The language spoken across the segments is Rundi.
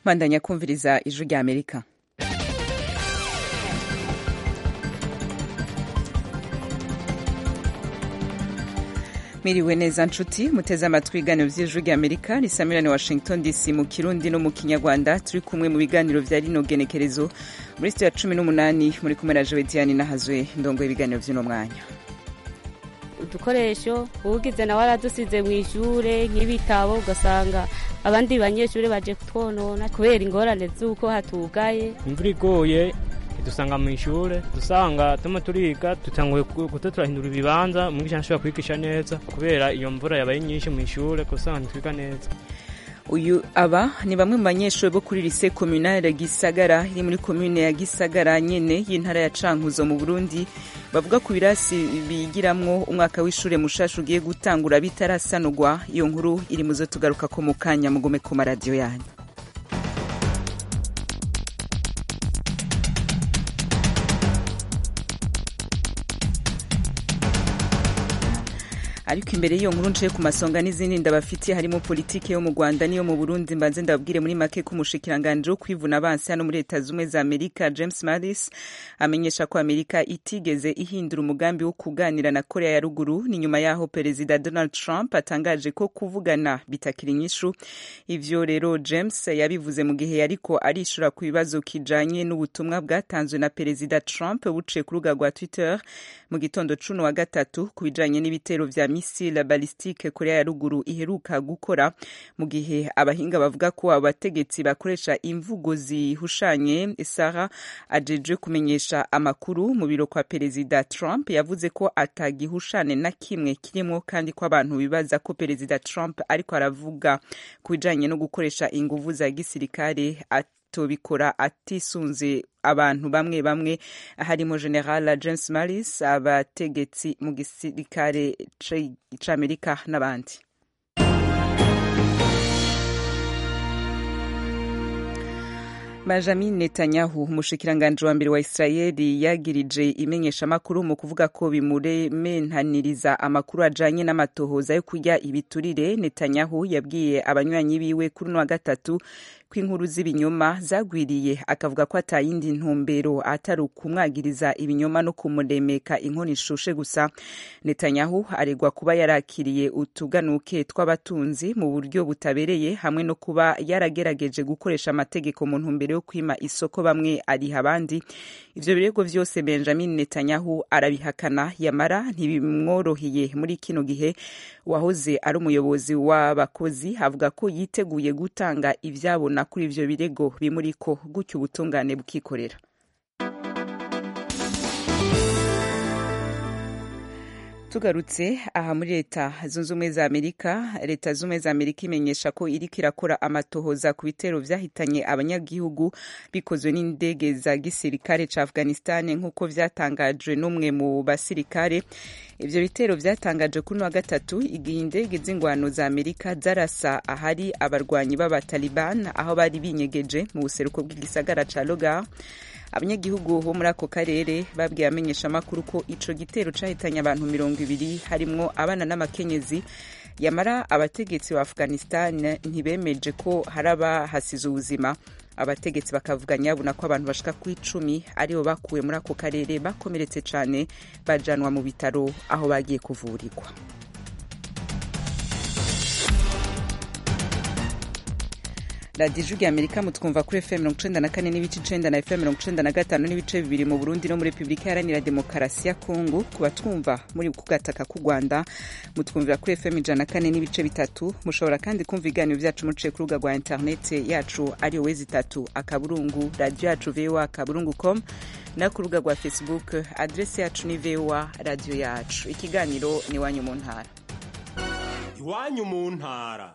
bandanya kumviriza ijwi rya amerika Miriwe neza nshuti muteze amatwi ibiganiro vy'ijwi rya Amerika risamirane Washington DC mu Kirundi no mu Kinyarwanda turi kumwe mu biganiro vya rino genekerezo muri studio ya cumi n'umunani muri kumwe na Joe Diane Nahazwe ndongo ibiganiro vy'uno mwanya udukoresho uwugize nawe aradusize mu ishure nk'ibitabo ugasanga abandi banyeshuri baje kutwonona kubera ingorane z'uko hatugaye imvura igoye dusanga mu ishure dusanga tuma turiga dutanguye guta turahindura ibibanza umwigisha ntashobora kwigisha neza kubera iyo mvura yabaye nyinshi mu ishure kusanga ntitwiga neza uyu aba ni bamwe mu banyeshuri bo kuri lise communale Gisagara iri muri commune ya Gisagara nyene y'intara ya Cankuzo mu Burundi bavuga ku birasi bigiramwo umwaka w'ishure mushasha ugiye gutangura bitarasanurwa iyo nkuru iri muzo tugaruka ko mu kanya mugume ku maradiyo yanyu ariko imbere y'iyo nkuru ncaye ku masonga n'izindi ndabafitiye harimo politiki yo mu Rwanda n'iyo mu Burundi mbanze ndababwire muri make ko umushikiranganje wo kwivuna abansi hano muri leta zumwe za Amerika James Mattis amenyesha ko Amerika itigeze ihindura umugambi wo kuganira na Korea ya ruguru ni nyuma yaho perezida Donald Trump atangaje ko kuvugana bitakiri inyishu ivyo rero James yabivuze mu gihe yariko arishura ku bibazo kijanye n'ubutumwa bwatanzwe na perezida Trump buciye ku rubuga rwa Twitter mu gitondo cuno wa gatatu ku bijanye n'ibitero vya misile balistike korea ya ruguru iheruka gukora mu gihe abahinga bavuga ko abategetsi bakoresha imvugo zihushanye sara ajejwe kumenyesha amakuru mu biro kwa perezida trump yavuze ko atagihushane na kimwe kirimwo kandi ko abantu bibaza ko perezida trump ariko aravuga ku bijanye no gukoresha inguvu za gisirikare tubikora atisunze abantu bamwe bamwe harimo general james maris abategetsi mu gisirikare c'amerika n'abandi Benjamin Netanyahu umushikiranganje wa mbere wa Israeli yagirije imenyeshamakuru mu kuvuga ko bimurementaniriza amakuru ajanye n'amatohoza yo kurya ibiturire Netanyahu yabwiye abanywanyi biwe kuri uno wa gatatu ko inkuru z'ibinyoma zagwiriye akavuga ko atayindi ntumbero atari ukumwagiriza ibinyoma no kumuremeka inkono ishushe gusa Netanyahu aregwa kuba yarakiriye utuganuke tw'abatunzi mu buryo butabereye hamwe no kuba yaragerageje gukoresha amategeko mu ntumbero yo kwima isoko bamwe ariha abandi ivyo birego vyose Benjamin Netanyahu arabihakana yamara ntibimworoheye muri kino gihe wahoze ari umuyobozi w'abakozi avuga ko yiteguye gutanga ivyabona kuri ivyo birego bimuriko gutyo ubutungane bukikorera tugarutse aha muri leta zunze ubumwe za amerika leta zunze ubumwe za amerika imenyesha ko iriko irakora amatohoza ku bitero vyahitanye abanyagihugu bikozwe n'indege za gisirikare ca afghanistan nk'uko vyatangajwe n'umwe mu basirikare ivyo bitero vyatangaje kuri wa gatatu igihe indege z'ingwano za amerika zarasa ahari abarwanyi b'abataliban aho bari binyegeje mu buseruko bw'igisagara ca logar abanyagihugu bo muri ako karere babwiye abamenyeshamakuru ko ico gitero cahitanye abantu mirongo ibiri harimwo abana n'amakenyezi yamara abategetsi ba afghanistan ntibemeje ko hari abahasize ubuzima abategetsi bakavuga nyabuna ko abantu bashika ku icumi aribo bakuwe muri ako karere bakomeretse cane bajanwa mu bitaro aho bagiye kuvurirwa radiyo ijwi amerika mutwumva kuri fm mirongo icenda na kane n'ibice icenda na fm mirongo icenda na gatanu n'ibice bibiri mu burundi no muri repubulika iharanira demokarasi ya kongo ku batwumva muri ku gataka k'u rwanda mutwumvira kuri fm ijana na kane n'ibice bitatu mushobora kandi kumva ibiganiro vyacu muciye ku rubuga rwa interinete yacu ariyo wezi itatu akaburungu radiyo yacu voa akaburungu com no ku rubuga rwa facebook adresi yacu ni voa radiyo yacu ikiganiro ni iwanyu mu ntara iwanyu mu ntara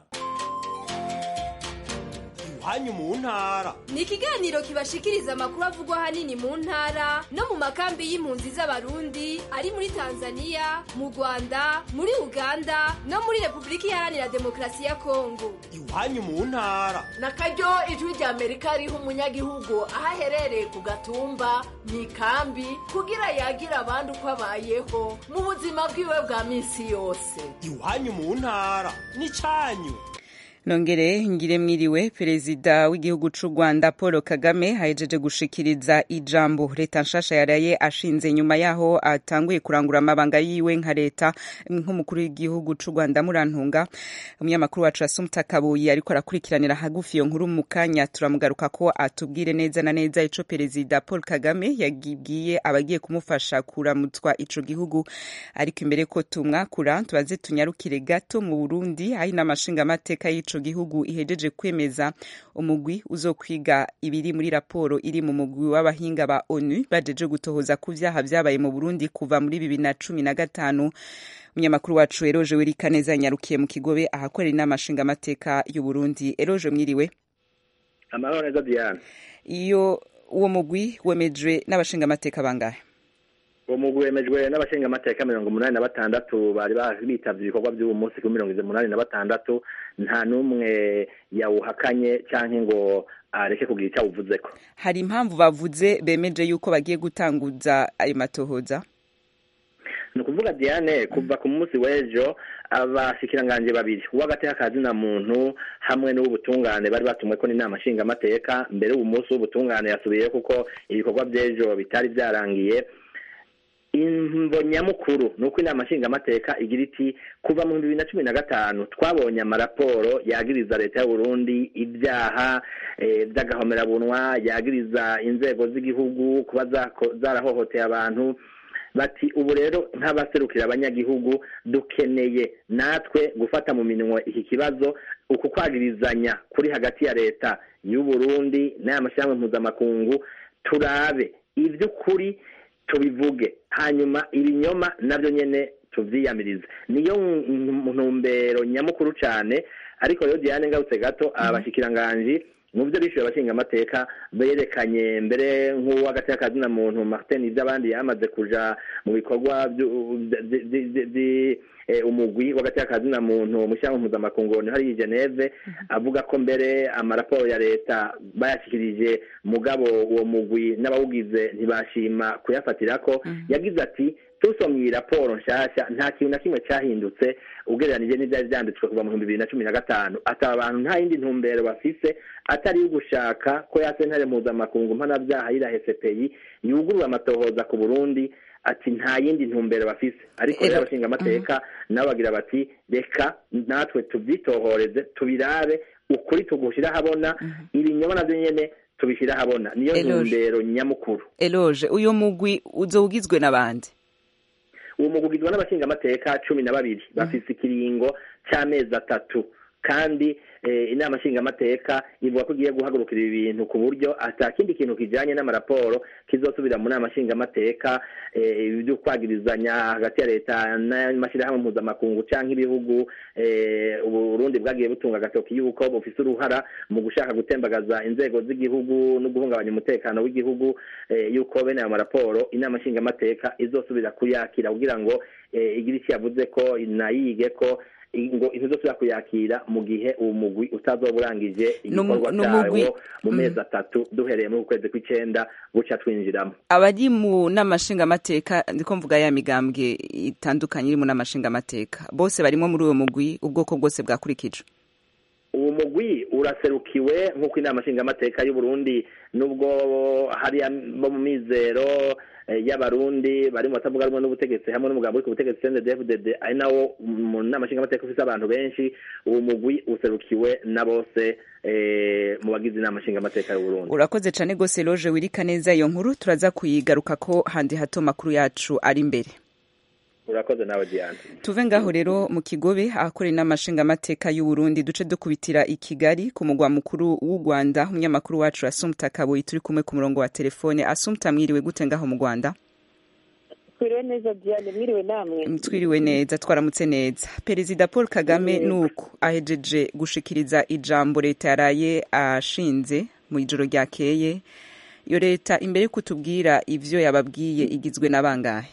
hanyu mu ntara ni ikiganiro kibashikiriza amakuru avugwa hanini mu ntara no mu makambi y'impunzi z'abarundi ari muri tanzania mu rwanda muri uganda no muri repubulika iharanira demokarasi ya kongo iwanyu mu ntara na karyo ijwi rya amerika riha umunyagihugu aho aherereye ku gatumba mu ikambi kugira yagira abandi uko abayeho mu buzima bwiwe bwa minsi yose iwanyu mu ntara ni cyanyu nongere ngire mwiriwe perezida w'igihugu c'u rwanda paul kagame ahejeje gushikiriza ijambo leta nshasha yaraye ashinze nyuma yaho atanguye kurangura amabanga yiwe nka leta nk'umukuru w'igihugu c'u rwanda murantunga umunyamakuru wacu asumta kabuyi ariko arakurikiranira hagufi iyo nkuru mu kanya turamugaruka ko atubwire neza na neza ico perezida paul kagame yagibwiye abagiye kumufasha kuramutswa ico gihugu ariko imbere ko tumwakura tubaze tunyarukire gato mu burundi aho inama nshingamateka y'ico gihugu ihejeje kwemeza umugwi uzokwiga ibiri muri raporo iri mu mugwi w'abahinga ba onu bajeje gutohoza ku vyaha vyabaye mu burundi kuva muri bibiri na cumi na gatanu umunyamakuru wacu eroje werikaneza yanyarukiye mu kigobe ahakorera inama nshingamateka y'uburundi eroje mwiriwe amahoro neza diane iyo uwo mugwi wemejwe n'abashingamateka bangahe uwo mugwi wemejwe n'abashingamateka mirongo umunani na batandatu bari bitavye ibikorwa vy'uwo munsi kuri mirongo umunani na batandatu nta n'umwe yawuhakanye canke ngo areke kugira icyo awuvuzeko hari impamvu bavuze bemeje yuko bagiye gutanguza ayo matohoza ni ukuvuga diane kuva ku munsi w'ejo abashikiranganje babiri uw'agateka kazina muntu hamwe n'uw'ubutungane bari batumwe ko n'inama nshingamateka mbere uwo munsi w'ubutungane yasubiyeyo kuko ibikorwa by'ejo bitari byarangiye imvo nyamukuru ni uko inama nshingamateka igira iti kuva mu bibiri na cumi na gatanu twabonye amaraporo yagiriza leta y'uburundi ibyaha by'agahomerabunwa yagiriza inzego z'igihugu kuba zarahohoteye abantu bati ubu rero nk'abaserukira abanyagihugu dukeneye natwe gufata mu minwe iki kibazo uku kwagirizanya kuri hagati ya leta y'uburundi n'aya mashyirahamwe mpuzamakungu turabe iby'ukuri tubivuge hanyuma ibinyoma nabyo nyine tubyiyamirize niyo ntumbero nyamukuru cyane ariko rero diane ngarutse gato abashyikiranganji mu byo bishyuye abashingamateka berekanye mbere nk'uw'agateka kazina muntu martin ibyo abandi yamaze kuja mu bikorwa umugwi w'agateka kazina muntu mu shyirahamwe mpuzamakungu hari i geneve avuga ko mbere amaraporo ya leta bayashyikirije mugabo uwo mugwi n'abawugize ntibashima kuyafatira ko yagize ati tusomye iyi raporo nshyashya nta kintu na kimwe cyahindutse ugereranije n'ibyari byanditswe kuva mu bihumbi bibiri na cumi na gatanu ataba abantu nta yindi ntumbero bafise atari iyo gushaka ko ya sentare mpuzamakungu mpanabyaha yirahe cpi yugurura amatohoza ku burundi ati nta yindi ntumbero bafise ariko rero abashingamateka nabo bagira bati reka natwe tubyitohoreze tubirabe ukuri tugushyira ahabona ibinyoma nabyo nyine tubishyira ahabona niyo ntumbero nyamukuru eloge uyu mugwi uzo ugizwe n'abandi uwo mugwi ugizwe n'abashingamateka cumi na babiri bafise ikiringo cy'amezi atatu kandi inama nshingamateka ivuga ko igiye guhagurukira ibi bintu ku buryo ata kindi kintu kijyanye n'amaraporo kizosubira mu nama nshingamateka ibyo kwagirizanya hagati ya leta n'amashyirahamwe mpuzamakungu cyangwa ibihugu uburundi bwagiye butunga agatoki y'uko bufise uruhara mu gushaka gutembagaza inzego z'igihugu no guhungabanya umutekano w'igihugu y'uko bene ayo maraporo inama nshingamateka izosubira kuyakira kugira ngo igire icyo yavuze ko inayige ko ngo intizosubira kuyakira mu gihe uwo mugwi utazoba urangije igikorwa cyawo mu mezi atatu duhereye muri ukwezi kw'icyenda buca twinjiramo abari mu n'amashingamateka ndiko mvuga ya migambwe itandukanye iri mu n'amashingamateka bose barimo muri uwo mugwi ubwoko bwose bwakurikijwe uwo mugwi uraserukiwe nk'uko inama nshingamateka y'uburundi nubwo hari bo mu mizero y'abarundi bari mu batavuga rumwe n'ubutegetsi hamwe n'umugambi uri ku butegetsi CNDD-FDD ari nawo mu nama nshingamateka ufise abantu benshi uwo mugwi userukiwe na bose mu bagize inama nshingamateka y'uburundi urakoze cane gose loje wirika neza iyo nkuru turaza kuyigaruka ko handi hato makuru yacu ari imbere urakoze nawe diane tuve ngaho rero mu kigobe ahakorera n'amashingamateka y'uburundi duce dukubitira i kigali ku mugwa mukuru w'u rwanda umunyamakuru wacu asumta kaboyi turi kumwe ku murongo wa telefone asumta mwiriwe gute ngaho mu rwanda twiriwe neza diane mwiriwe namwe twiriwe neza twaramutse neza perezida paul kagame nuko ahejeje gushikiriza ijambo leta yaraye ashinze mu ijoro ryakeye iyo leta imbere yo kutubwira ivyo yababwiye igizwe na bangahe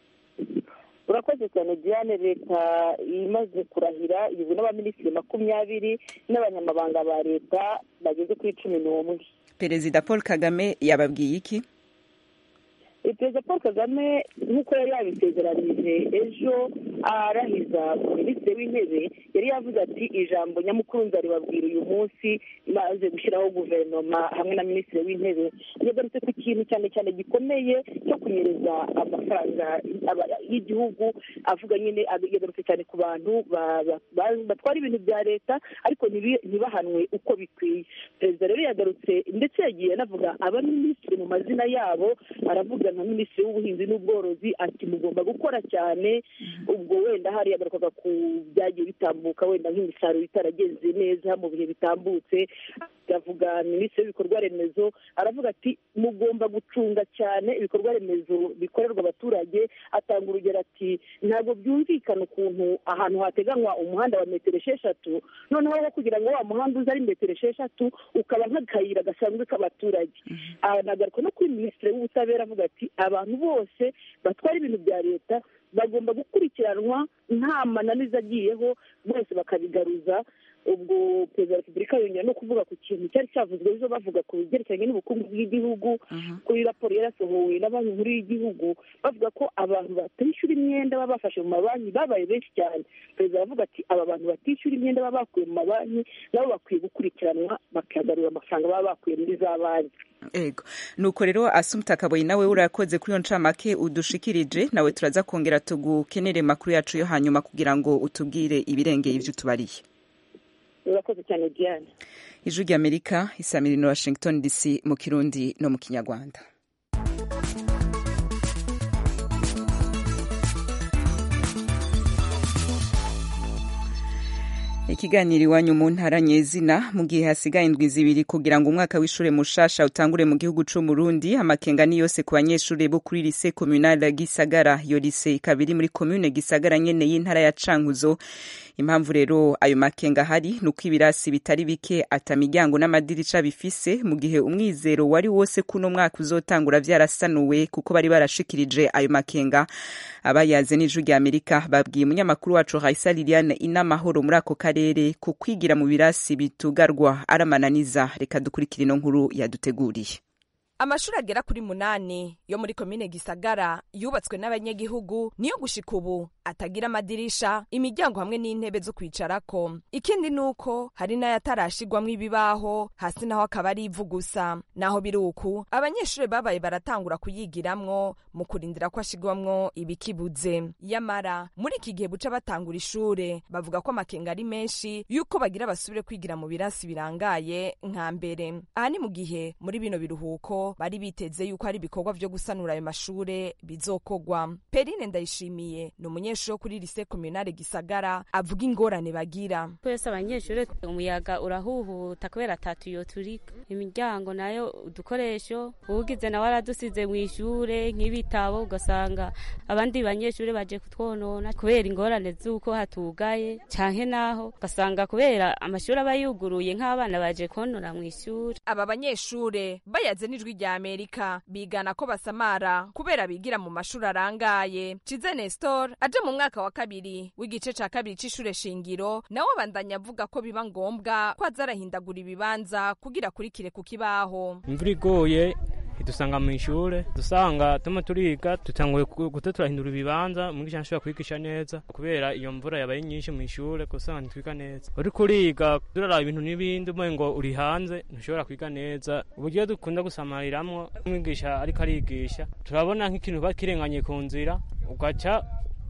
urakoze cyane diane leta imaze kurahira igizwe n'abaminisitiri makumyabiri n'abanyamabanga ba leta bageze kuri cumi n'umwe perezida paul kagame yababwiye iki perezida paul kagame nk'uko yari yabisezeranije ejo arahiza minisitiri w'intebe yari yavuze ati ijambo nyamukuru nzaribabwira uyu munsi maze gushyiraho guverinoma hamwe na minisitiri w'intebe yagarutse ku kintu cyane cyane gikomeye cyo kunyereza amafaranga y'igihugu avuga nyine yagarutse cyane ku bantu batwara ibintu bya leta ariko ntibahanwe uko bikwiye perezida rero yagarutse ndetse yagiye anavuga abaminisitiri mu mazina yabo aravuga nka minisitiri w'ubuhinzi n'ubworozi ati mugomba gukora cyane ubwo wenda hari yagarukaga ku byagiye bitambuka wenda nk'imisaruro itaragenze neza mu bihe bitambutse avuga minisitiri w'ibikorwa remezo aravuga ati mugomba gucunga cyane ibikorwa remezo bikorerwa abaturage atanga urugero ati ntabwo byumvikana ukuntu ahantu hateganywa umuhanda wa metero esheshatu noneho kugira ngo wa muhanda uze ari metero esheshatu ukaba nk'akayira gasanzwe k'abaturage anagaruka no kuri minisitiri w'ubutabera avuga ati abantu bose batwara ibintu bya leta bagomba gukurikiranwa nta mananiza agiyeho bose bakabigaruza ubwo perezida wa repubulika yongera no kuvuga ku kintu cyari cyavuzwe ejo bavuga ku byerekeranye n'ubukungu bw'igihugu kuri raporo yarasohowe na banki nkuru y'igihugu bavuga ko abantu batishyura imyenda baba bafashe mu mabanki babaye benshi cyane perezida aravuga ati aba bantu batishyura imyenda baba bakuye mu mabanki nabo bakwiye gukurikiranwa bakagarura amafaranga baba bakuye muri za banki ego nuko rero asumta kaboyi nawe urakoze kuri iyo ncamake udushikirije nawe turaza kongera tugukenere makuru yacu yo hanyuma kugira ngo utubwire ibirengeye ibyo utubariye urakoze cyane diane ijwi ry'amerika isamirino washington dc mu kirundi no mu kinyarwanda ikiganiro iwanyu mu ntara nyezina mu gihe hasigaye indwi zibiri kugira ngo umwaka w'ishure mushasha utangure mu gihugu c'umurundi amakenga ni yose ku banyeshure bo kuri lise communale gisagara iyo lise ikaba iri muri commune gisagara nyene y'intara ya cankuzo impamvu rero ayo makenga ahari ni uko ibirasi bitari bike ata miryango n'amadirisha bifise mu gihe umwizero wari wose kuno mwaka uzotangura vyarasanuwe kuko bari barashikirije ayo makenga abayaze n'ijwi rya amerika babwiye umunyamakuru wacu raisa liliane inamahoro muri ako karere ku kwigira mu birasi bitugarwa aramananiza reka dukurikire ino nkuru yaduteguriye amashuri agera kuri munani yo muri komine gisagara yubatswe n'abanyagihugu niyo gushika ubu atagira amadirisha imiryango hamwe n'intebe zo kwicarako ikindi ni uko hari n'ayatarashigwamwo ibibaho hasi naho akaba ari ivu gusa naho biri uku abanyeshuri babaye baratangura kuyigiramwo mu kurindira ko ashigwamwo ibikibuze yamara muri iki gihe buca batangura ishure bavuga ko amakenga ari menshi yuko bagira basubire kwigira mu birasi birangaye nka mbere aha ni mu gihe muri bino biruhuko bari biteze yuko hari ibikorwa vyo gusanura ayo mashure bizokogwa perine ndayishimiye ni umunyeshuri wo kuri lise komunale gisagara avuga ingorane bagira twese abanyeshuri umuyaga urahuhuta kubera atatuyo turika imiryango nayo udukoresho uwugize nawe aradusize mu ishure nk'ibitabo ugasanga abandi banyeshuri baje kutwonona kubera ingorane z'uko hatugaye canke naho ugasanga kubera amashuri aba yuguruye nk'abana baje konora mu ishuri aba banyeshure bayaze n'ijwi rya amerika bigana ko basamara kubera bigira mu mashuri arangaye cize nestor aje mu mwaka wa kabiri w'igice ca kabiri c'ishure shingiro nawe abandanya avuga ko biba ngombwa ko aza arahindagura ibibanza kugira akurikire ku kibaho imvura igoye idusanga mu ishure dusanga tuma turiga dutanguye guta turahindura ibibanza mwigisha ntashobora kwigisha neza kubera iyo mvura yabaye nyinshi mu ishure kusanga ntitwiga neza uriko uriga turaraba ibintu n'ibindi umwe ngo uri hanze ntushobora kwiga neza uburyo dukunda gusamariramwo umwigisha ariko arigisha turabona nk'ikintu bakirenganye ku nzira ugaca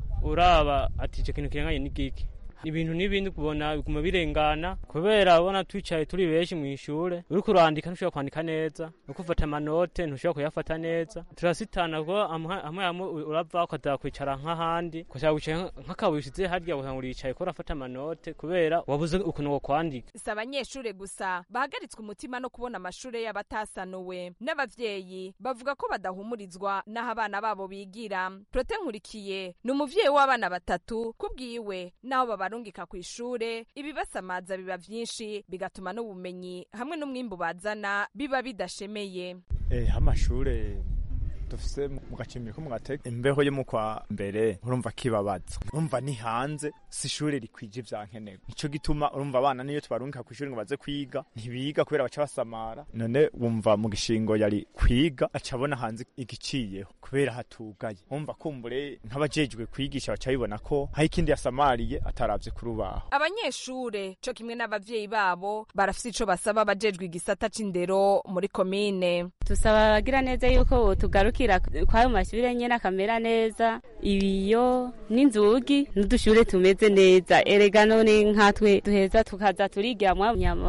uraba ati ico kintu kirenganye ni giki ibintu n'ibindi kubona biguma birengana kubera ubona twicaye turi benshi mu ishure uriko urandika ntushobora kwandika neza uriko ufata amanote ntushobora kuyafata neza turasitana kuko hamwe hamwe urava ukaza kwicara nk'ahandi ukashaka kwicara nk'akabuye ushize harya ugasanga uricaye ko urafata amanote kubera wabuze ukuntu wo kwandika si abanyeshure gusa bahagaritswe umutima no kubona amashure y'abatasanuwe n'abavyeyi bavuga ko badahumurizwa n'aho abana babo bigira prote nkurikiye ni umuvyeyi w'abana batatu kubwiwe n'aho baba barungika ku ishure ibibasamaza biba vyinshi bigatuma n'ubumenyi hamwe n'umwimbu bazana biba bidashemeye eh amashure dufise mu gacimbiri ko mu gateka imbeho yo mu kwa mbere urumva kibabaza urumva ni hanze si ishure rikwije ivya nkenerwa nico gituma urumva abana niyo tubarungika kw'ishuri ngo baze kwiga ntibiga kubera baca basamara none wumva mu gishingo yari kwiga aca abona hanze igiciyeho kubera hatugaye wumva kumbure nk'abajejwe kwigisha baca bibona ko hari ikindi yasamariye ataravye ku rubaho abanyeshure co kimwe n'abavyeyi babo barafise ico basaba abajejwe igisata c'indero muri komine tusaba abagira neza yuko tugarukira kwayo mashure nyene akamera neza ibiyo n'inzugi n'udushure tumeze neza erega none nkatwe duheza tukaza turigiramwo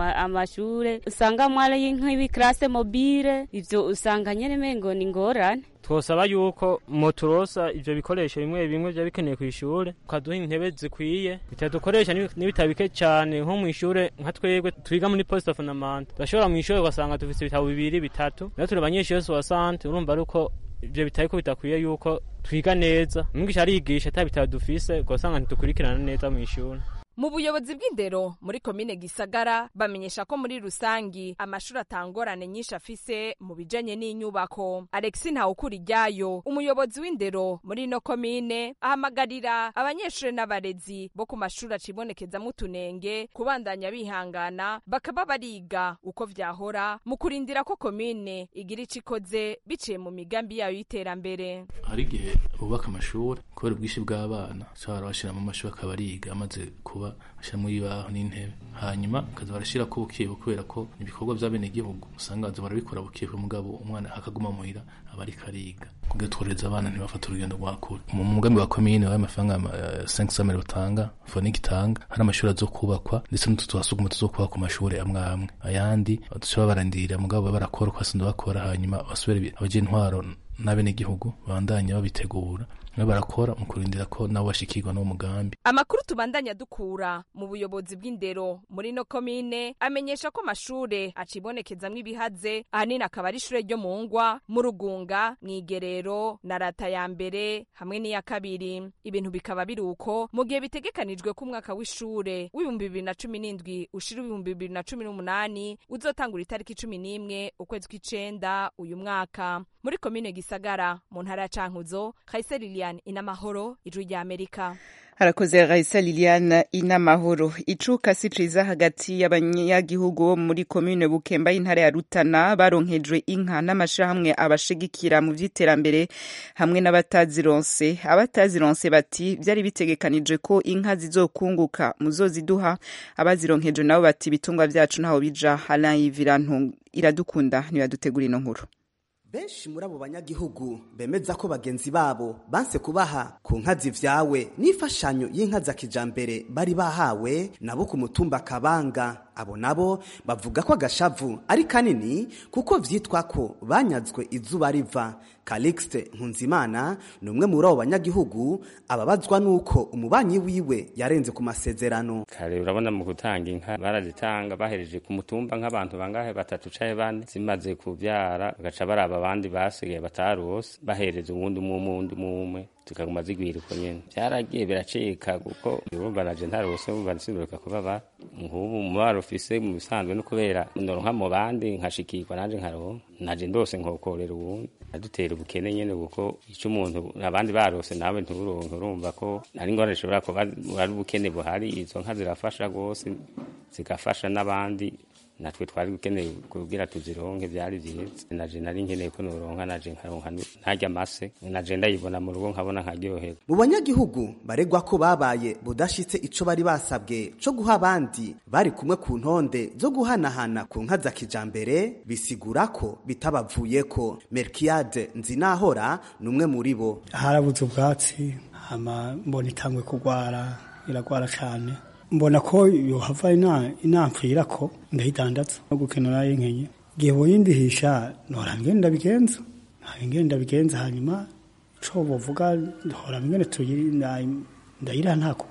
amashure usanga mwari nk'ibikrase mobile ivyo usanga nyene mengo ni ngorane twosaba yuko moturosa ivyo bikoresho bimwe bimwe vya bikeneye kw'ishure ukaduha intebe zikwiye bitadukoresha n'ibitabo bike cane nko mw'ishure nka twebwe twiga muri poste fondamental turashobora mw'ishure ugasanga dufise ibitabo bibiri bitatu rero turi abanyeshure soasante urumva ari uko ivyo bitari ko bitakwiye yuko twiga neza umwigisha arigisha ata bitabo dufise ugasanga ntitukurikirana neza mw'ishure mu buyobozi bw'indero muri komine gisagara bamenyesha ko muri rusangi amashuri atangorane nyinshi afise mu bijanye n'inyubako alexi ntawukura iryayo umuyobozi w'indero muri ino komine ahamagarira abanyeshuri n'abarezi bo ku mashuri acibonekezamo utunenge kubandanya bihangana bakaba bariga uko vyahora mu kurindira ko komine igira ico ikoze biciye mu migambi yayo y'iterambere hari igihe bubaka amashuri kubera ubwinshi bw'abana ushobora bashyira mu mashuri akaba ariga amaze kuba bashyiramo ibibaho n'intebe hanyuma bakaza barashyira ko bukiye kubera ko ibikorwa by'abenegihugu usanga baza barabikora bukiye mugabo umwana akaguma muhira aba ariko ariga kugira tworeza abana ntibafate urugendo rwa kure mu mugambi wa komine wayo amafaranga cinq cent mille utanga fonik itanga hari amashuri azo kubakwa ndetse n'utu twasuguma tuzokubaka ku mashuri amwe amwe ayandi dushobora barandira mugabo barakora uko basanzwe bakora hanyuma basubire abagira intwaro n'abenegihugu bandanya babitegura nabo barakora mu kurindira ko nabo bashikirwa n'uwo mugambi amakuru tubandanya dukura mu buyobozi bw'indero muri no komine amenyesha ko amashure acibonekezamwo ibihaze ahanini akaba ari ishure ryo mu ngwa mu rugunga mwigerero na rata ya mbere hamwe n'iya kabiri ibintu bikaba biri uko mu gihe bitegekanijwe ko umwaka w'ishure w'ibihumbi bibiri na cumi n'indwi ushira ibihumbi bibiri na cumi n'umunani uzotangura itariki cumi n'imwe ukwezi kw'icenda uyu mwaka muri komine gisagara mu ntara ya cankuzo kayise lilian inamahoro ijwi rya amerika harakoze raisa liliane inamahoro icuka si ciza hagati y'abanyagihugu bo muri komine bukemba y'intara ya rutana baronkejwe inka n'amashirahamwe abashigikira mu vy'iterambere hamwe n'abatazironse abatazironse bati vyari bitegekanijwe ko inka zizokunguka muzoziduha abazironkejwe nabo bati ibitungwa vyacu ntaho bija alain yvirantu iradukunda nibadutegura ino nkuru benshi muri abo banyagihugu bemeza ko bagenzi babo banse kubaha ku nka zivyawe n'imfashanyo y'inka za kijambere bari bahawe nabo ku mutumba kabanga abo nabo bavuga ko agashavu ari kanini kuko vyitwa ko banyazwe izuba riva Calixte Nkunzimana ni umwe muri abo banyagihugu ababazwa nuko umubanyi wiwe yarenze ku masezerano kare urabona mu gutanga inka barazitanga bahereje ku mutumba nk'abantu bangahe batatu caye bane zimaze kuvyara bagaca baraba abandi basigaye batarose bahereza uwundi umwe undi umwe zikaguma zigwira uko nyene vyaragiye biracika kuko urumva naje ntarose urumva nsiduka kubaba nk'ubu umubaro ufise mu bisanzwe no kubera ndoronka mu bandi nkashikirwa nanje nkaronka naje ndose nkokorera uwundi adutera ubukene nyene kuko ico umuntu abandi barose nawe nturonke urumva ko ari ngorane ishobora kuba ari ubukene buhari izo nka zirafasha rwose zigafasha n'abandi natwe twari gukeneye kugira tuzironke byari byiza naje nari nkeneye ko noronka naje nkaronka ntarya amase naje ndayibona mu rugo nkabona nkaryoherwa mu banyagihugu baregwa ko babaye budashitse ico bari basabwe co guha abandi bari kumwe ku ntonde zo guhanahana ku nka za kijambere bisigura ko bitabavuyeko merkiade nzinahora ni umwe muri bo harabuze ubwatsi hama mbona itangwe kugwara iragwara cane mbona ko yohava inampfira ko ndayidandaza no gukenera y'inkenye gihe boyindihisha nora ngenda bigenza ngenda bigenza hanyuma ico bovuga hora ngene ndayira nta kundi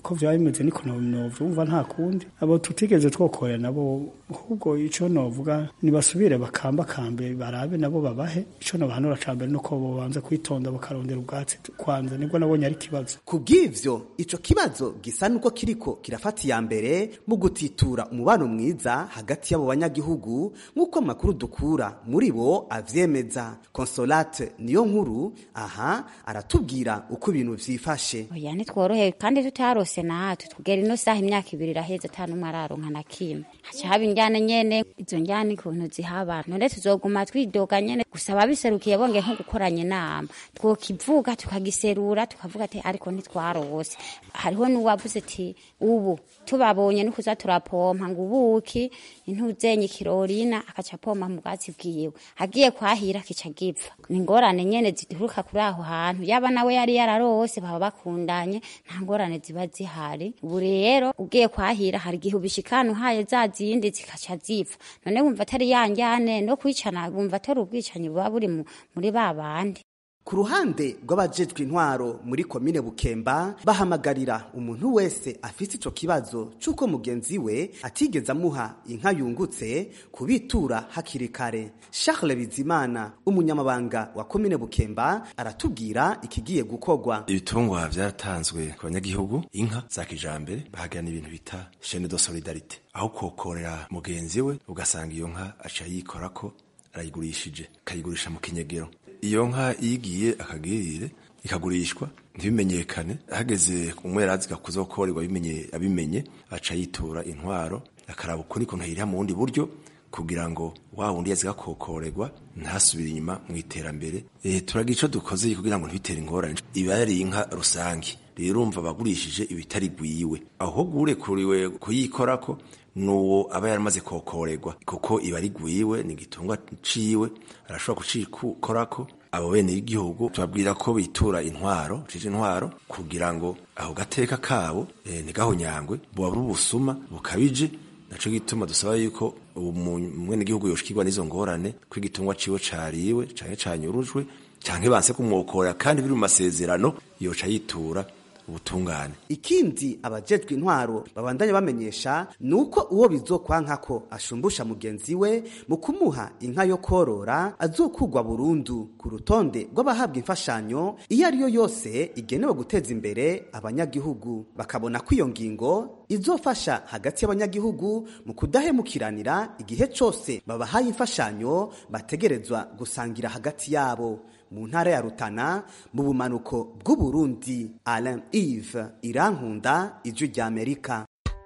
uko vyaba bimeze niko no- novyumva nta kundi abo tutigeze twokorera nabo ahubwo ico novuga nibasubire bakambakambe barabe nabo babahe ico nobahanura ca mbere nuko bobanza kwitonda bakarondera ubwatsi kwanza nibwo nabonye ari ikibazo kubw'ivyo ico kibazo gisa nuko kiriko kirafata iya mbere mu gutitura umubano mwiza hagati y'abo banyagihugu nk'uko amakuru dukura muri bo avyemeza consolate niyo nkuru aha aratubwira uko ibintu vyifashe oya ntitworohewe kandi tutarose natwe tugera ino saha imyaka ibiri iraheze ata n'umwe araronka na kimwe haca haba injyana nyene izo njyana ukuntu zihaba none tuzoguma twidoga nyene gusa ababiserukiye bonge nko gukoranya inama twokivuga tukagiserura tukavuga ati ariko ntitwarose hariho n'uwavuze ati ubu tubabonye nukuza turapompa ngo ubuki intuzenye ikirorina akaca apompa mu bwatsi bwiwe agiye kwahira kica gipfa ni ingorane nyene zituruka kuri aho hantu yaba nawe yari yararose baba bakundanye nta ngorane ziba zihari ubu rero ugiye kwahira hari igihe ubishikana uhaye za zindi zikaca zipfa none wumva atari yanjyane no kwicana wumva atari ubwicanyi buba buri mu- muri ba bandi ku ruhande rw'abajejwe intwaro muri komine bukemba bahamagarira umuntu wese afite ico kibazo c'uko mugenzi we atigeze amuha inka yungutse kubitura hakiri kare charles bizimana umunyamabanga wa komine bukemba aratubwira ikigiye gukorwa ibitungwa byaratanzwe ku banyagihugu inka za kijambere bahagana ibintu bita chaine de solidarite aho kokorera mugenzi we ugasanga iyo nka aca yikorako arayigurishije akayigurisha mu kinyegero iyo nka iyo igiye akagirire ikagurishwa ntibimenyekane hageze umwerazi kuzokorerwa abimenye abimenye aca yitura intwaro akaraba ukuri kuntu yiriha mu bundi buryo kugira ngo wa wundi yazi gakokorerwa ntasubire inyuma mu iterambere e, turagira ico dukoze kugira ngo ntibitere ingorane iba yari inka rusange rero urumva abagurishije ibitari gwiwe aho gurekuriwe kuyikorako nuwo aba yaramaze kokorerwa kuko iba ari gwiwe ni igitungwa ciwe arashobora kucikorako abo bene y'igihugu tubabwira ko bitura intwaro cije intwaro kugira ngo aho gateka kabo e, ntigahonyangwe buba bubusuma bukabije naco gituma dusaba yuko umwene gihugu yoshikirwa n'izo ngorane ko igitungwa ciwe cariwe canke canyurujwe canke banse kumwokorera kandi biri mu masezerano yoca yitura ubutungane ikindi abajejwe intwaro babandanya bamenyesha nuko uwo bizokwanka ko ashumbusha mugenzi we mu kumuha inka yo korora azokugwa burundu ku rutonde rw'abahabwa imfashanyo iyo ari yo yose igenewe guteza imbere abanyagihugu bakabona ko iyo ngingo izofasha hagati y'abanyagihugu mu kudahemukiranira igihe cose babahaye imfashanyo bategerezwa gusangira hagati yabo mu ntara ya Rutana mu bumanuko bw'Uburundi Alain Yves Irankunda ijwi rya Amerika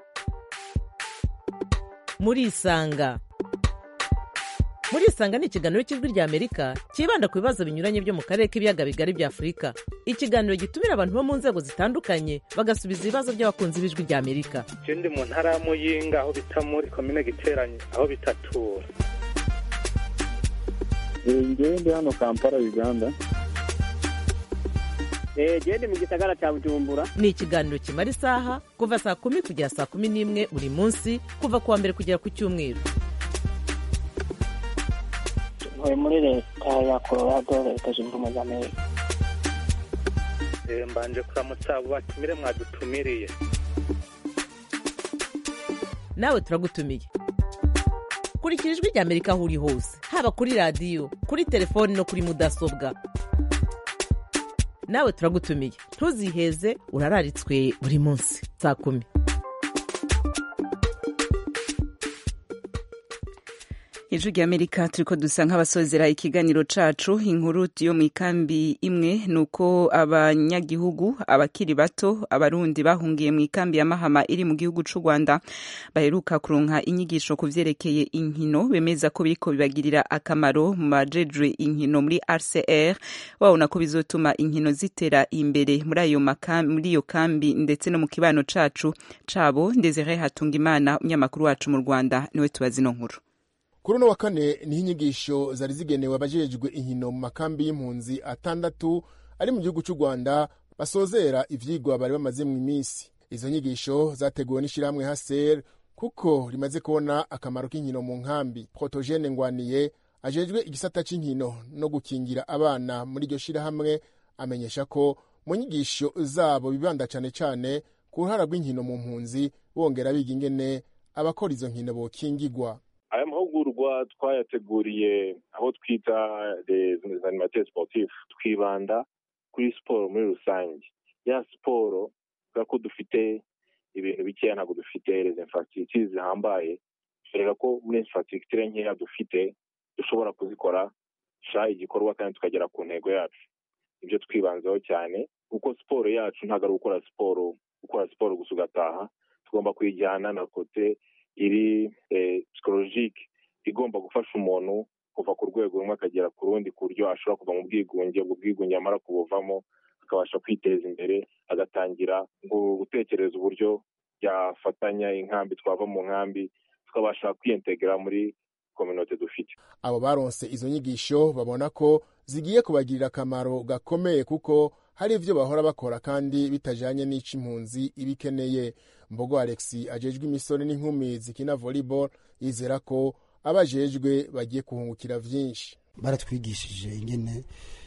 muri isanga muri isanga ni ikiganiro cy'ijwi rya amerika cyibanda ku bibazo binyuranye byo mu karere k'ibiyaga bigari bya afurika ikiganiro gitumira abantu bo mu nzego zitandukanye bagasubiza ibibazo by'abakunzi b'ijwi rya amerika je ndi mu ntara ya muyinga aho bita muri komine giteranye aho bitatura ngewe ndi hano kampala uganda genda mu gisagara cya bujumbura ni ikiganiro kimara isaha kuva saa kumi kugera saa kumi n'imwe buri munsi kuva ku wa mbere kugera ku cyumweru ntuye muri leta ya colorado leta zunze ubumwe za amerika Eh, mbanje kuramutsa abo batumire mwadutumiriye nawe turagutumiye kurikira ijwi rya amerika aho uri hose haba kuri radiyo kuri telefoni no kuri mudasobwa nawe turagutumiye ntuziheze urararitswe buri munsi saa kumi ijwi rya amerika turiko dusa nk'abasozera ikiganiro cacu inkuru yo mu ikambi imwe ni uko abanyagihugu abakiri bato abarundi bahungiye mu ikambi ya mahama iri mu gihugu c'u rwanda baheruka kuronka inyigisho ku vyerekeye inkino bemeza ko biriko bibagirira akamaro mu bajejwe inkino muri rcr babona ko bizotuma inkino zitera imbere muri ayo maka- muri iyo kambi ndetse no mu kibano cacu cabo ndezere hatunga imana umunyamakuru wacu mu rwanda niwe tubazi ino nkuru kuri uno wa kane niho inyigisho zari zigenewe abajejwe inkino mu makambi y'impunzi atandatu ari mu gihugu cy'u rwanda basozera ivyigwa bari bamaze mu iminsi izo nyigisho zateguwe n'ishyirahamwe haser kuko rimaze kubona akamaro k'inkino mu nkambi protogene ngwaniye ajejwe igisata cy'inkino no gukingira abana muri iryo shyirahamwe amenyesha ko mu nyigisho zabo bibanda cyane cyane ku ruhara rw'inkino mu mpunzi bongera biga ingene abakora izo nkino bokingigwa aya mahugurwa twayateguriye aho twita les animateurs sportifs twibanda kuri siporo muri rusange ya siporo kubera ko dufite ibintu bikeya ntabwo dufite les infrastructures zihambaye tureka ko muri infrastructure nkeya dufite dushobora kuzikora sha igikorwa kandi tukagera ku ntego yacu ibyo twibanzeho cyane kuko siporo yacu ntabwo ari gukora siporo gukora siporo gusa ugataha tugomba kuyijyana na kote iri psikologike igomba gufasha umuntu kuva ku rwego rumwe akagera ku rundi ku buryo ashobora kuva mu bwigunge ubwo bwigunge yamara kubuvamo akabasha kwiteza imbere agatangira gutekereza uburyo yafatanya inkambi twava mu nkambi tukabasha kwiyentegera muri kominote dufite abo baronse izo nyigisho babona ko zigiye kubagirira akamaro gakomeye kuko hari ibyo bahora bakora kandi bitajanye n'ico impunzi iba ikeneye mbogo alexi ajejwe imisore n'inkumi zikina volleyball yizera ko abajejwe bagiye kuhungukira vyinshi baratwigishije ingene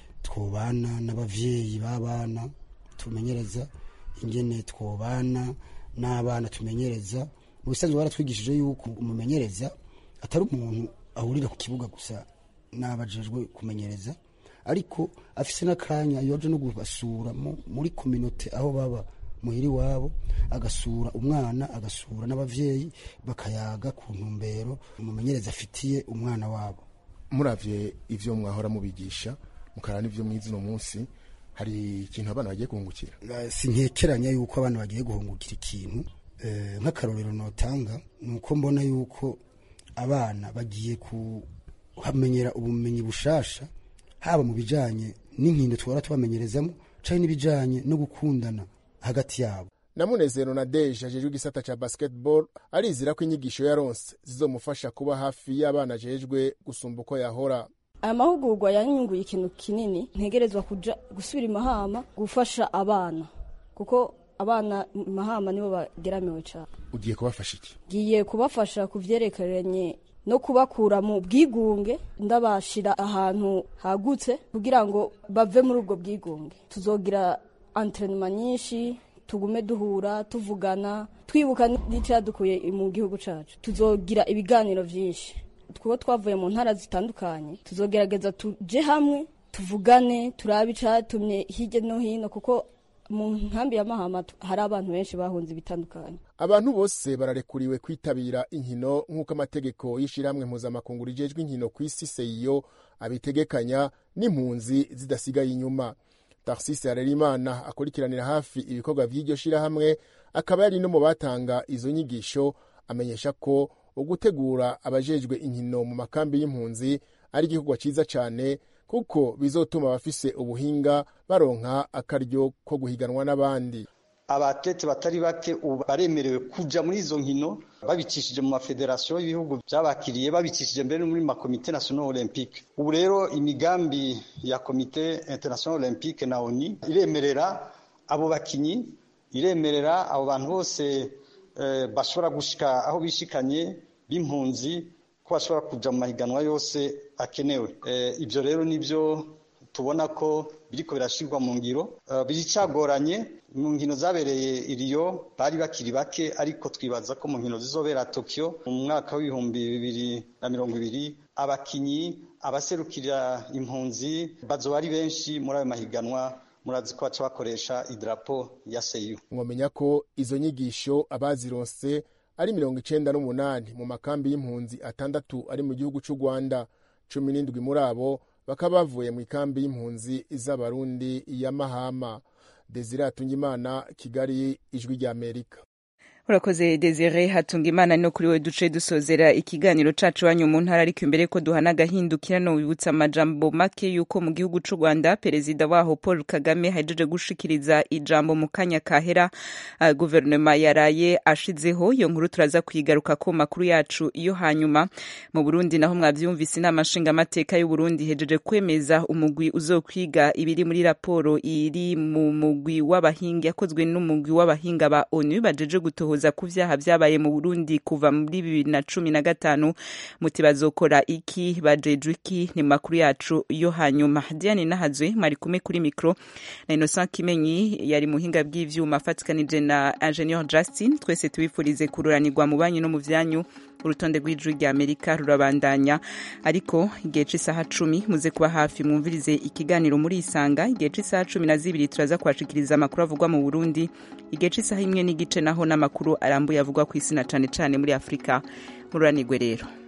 twobana n'abavyeyi b'abana tumenyereza ingene twobana n'abana tumenyereza mu bisanzwe baratwigishije yuko umumenyereza atari umuntu ahurira ku kibuga gusa n'abajejwe kumenyereza ariko afise n'akanya yoje no kubasura muri kominote aho baba muhiri wabo agasura umwana agasura n'abavyeyi bakayaga ku ntumbero umumenyereza afitiye umwana wabo muravye ivyo mwahora mubigisha mukara n'ivyo mwize uno munsi hari ikintu abana bagiye guhungukira sintekeranya yuko abana bagiye guhungukira ikintu nk'akarorero notanga ni uko mbona yuko abana bagiye kuhamenyera ubumenyi bushasha haba mu bijanye n'inkino twara tubamenyerezamo canke n'ibijanye no gukundana hagati yabo na munezero na deje ajejwe igisata ca basketball arizira ko inyigisho yaronse zizomufasha kuba hafi y'abana ajejwe gusumba uko yahora aya mahugurwa yanyunguye ikintu kinini ntegerezwa kuja gusubira imahama gufasha abana kuko abana mahama nibo bageramiwe cyane ugiye kubafasha iki ngiye kubafasha ku vyerekeranye no kubakura mu bwigunge ndabashira ahantu hagutse kugira ngo bave muri ubwo bwigunge tuzogira antrenema nyinshi tugume duhura tuvugana twibuka n'icyadukuye mu gihugu cyacu tuzogira ibiganiro byinshi twuba twavuye mu ntara zitandukanye tuzogerageza tuje hamwe tuvugane turabe icyatumye hirya no hino kuko mu nkambi ya mahama hari abantu benshi bahunze ibitandukanye abantu bose bararekuriwe kwitabira inkino nk'uko amategeko y'ishyirahamwe mpuzamakungu rijejwe inkino ku isi seyiyo abitegekanya n'impunzi zidasigaye inyuma tarsisi harerimana akurikiranira hafi ibikorwa by'iryo shyirahamwe akaba yari no mu batanga izo nyigisho amenyesha ko ugutegura abajejwe inkino mu makambi y'impunzi ari igikorwa cyiza cyane kuko bizotuma abafise ubuhinga baronka akaryo ko guhiganwa n'abandi abatete batari bake ubu baremerewe kuja muri izo nkino babicishije mu mafederasiyo y'ibihugu byabakiriye babicishije mbere muri makomite national olympique ubu rero imigambi ya komite international olympique na oni iremerera abo bakinyi iremerera abo bantu bose eh, bashobora gushika aho bishikanye b'impunzi ko bashobora kuja mu mahiganwa yose akenewe eh, ibyo rero nibyo tubona ko biriko birashirwa mu ngiro uh, biricagoranye mu nkino zabereye iriyo bari bakiri bake ariko twibaza ko mu nkino zizobera Tokyo mu mwaka w'ibihumbi bibiri na mirongo ibiri abakinyi abaserukira impunzi bazoba ari benshi muri ayo mahiganwa murazi ko baca bakoresha idarapo ya seyu mwamenya ko izo nyigisho abazironse ari mirongo icenda n'umunani mu makambi y'impunzi atandatu ari mu gihugu c'u rwanda cumi n'indwi muri abo bakaba bavuye mu ikambi y'impunzi z'abarundi ya mahama desire hatungimana kigali ijwi ry'amerika urakoze desire hatunga imana no kuri we duce dusozera ikiganiro cacu wanyu mu ntara ariko imbere ko duhana agahindukirano wibutsa amajambo make yuko mu gihugu c'u rwanda perezida waho paul kagame hajeje gushikiriza ijambo mu kanya kahera uh, guverinoma yaraye ashizeho iyo nkuru turaza kuyigaruka ko makuru yacu iyo hanyuma mu burundi naho mwavyumvise inama nshingamateka y'uburundi hejeje kwemeza umugwi uzokwiga ibiri muri raporo iri mu mugwi w'abahinga yakozwe n'umugwi w'abahinga ba onu bajeje gutohora amatohoza ku vyaha vyabaye mu burundi kuva muri bibiri na cumi na gatanu muti bazokora iki bajejwe iki ni makuru yacu yo hanyuma diane nahazwe mwari kumwe kuri mikro na innocent kimenyi yari muhinga bw'ivyuma afatikanije na ingenieur justin twese tubifurize kururanirwa mu banyu no mu vyanyu urutonde rw'ijwi rya amerika rurabandanya ariko igihe c'isaha cumi muze kuba hafi mwumvirize ikiganiro muri isanga igihe c'isaha cumi na zibiri turaza kubashikiriza amakuru avugwa mu burundi igihe c'isaha imwe n'igice naho n'amakuru arambuye avugwa ku isi na cane cane muri afurika mururanirwe rero